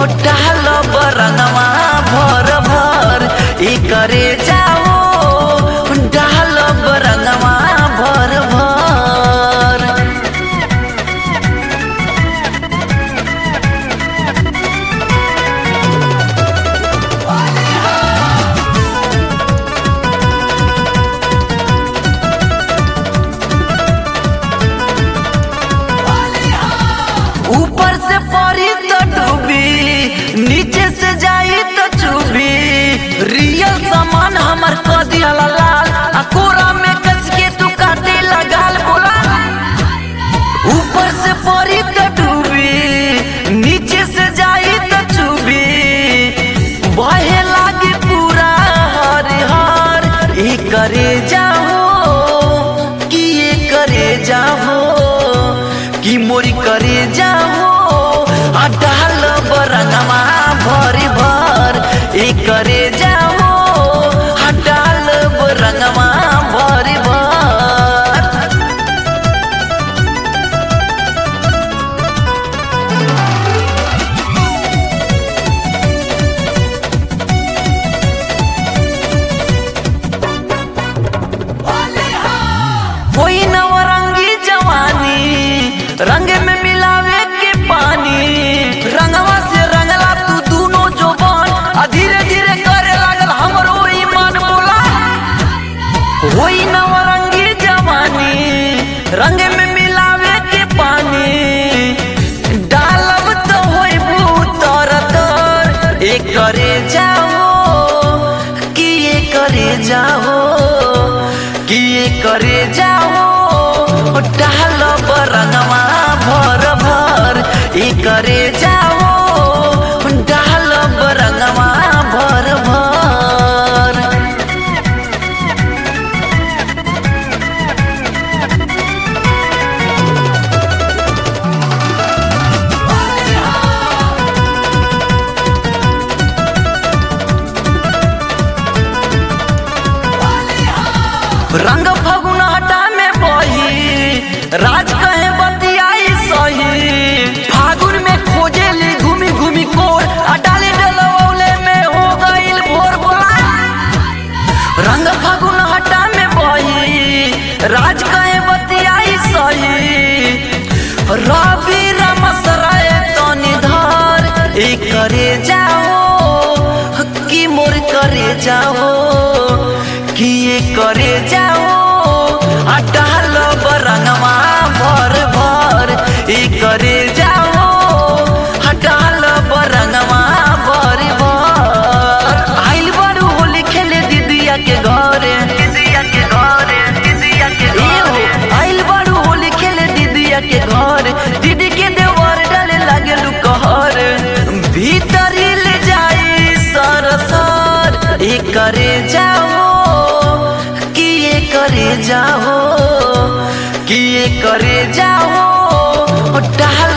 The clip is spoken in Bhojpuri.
डाल बरंगवा भर भर ई करे जाओ डाल बरंगवा भर भर ऊपर से पड़ी तो डूबी नीचे से जाई तो चुबी रियल सामान हमर क दिहला लाल आ कोरा में कस के तू काटे लगाल बोला ऊपर से पड़ी तो डूबी नीचे से जाई तो चुबी बहे लागे पूरा हर हर ई करे जाओ कि ये करे जाओ कि मोरी करे जाओ आ डाल बरंगवा भरी भर ई करे जाओ आ डाल बरंगवा भरी भर कोई नवरंगी जवानी रंग में मिलावे के पानी रंगवा से रंगला तू दोनों जोबान आ धीरे धीरे करे लागल हमरो ईमान बोला कोई नवरंगी जवानी रंग में मिलावे के पानी डालब तो होई भूतर तर एक करे जाओ कि ये करे जाओ कि ये करे जाओ डाल बरंगवा भर भर ई करे जाओ डाल बरंगवा भर भर रंग फगुन हटा में बही राज कहे बतियाई सही फागुन में खोजे ली घूमी घूमी कोर आ डाले डलवौले में हो गईल भोर बोला रंग फगुन हटा में बही राज कहे बतियाई सही रवि रमसराय तनी धर ई करे जाओ कि मोर करे जाओ कि ये करे जाओ आ डाल बरंगवा भर भर ई करे जाओ आ डाल बरंगवा भर भर आइल बारू होली खेले दीदिया के घरे दीदिया के घरे दीदिया के घरे आइल बारू होली खेले दीदिया के घर दीदी के देवर डाले लागे लुकहर भीतर ले जाई सर सर ई करे जाओ कि ये करे जाओ कि ये करे जाओ डाल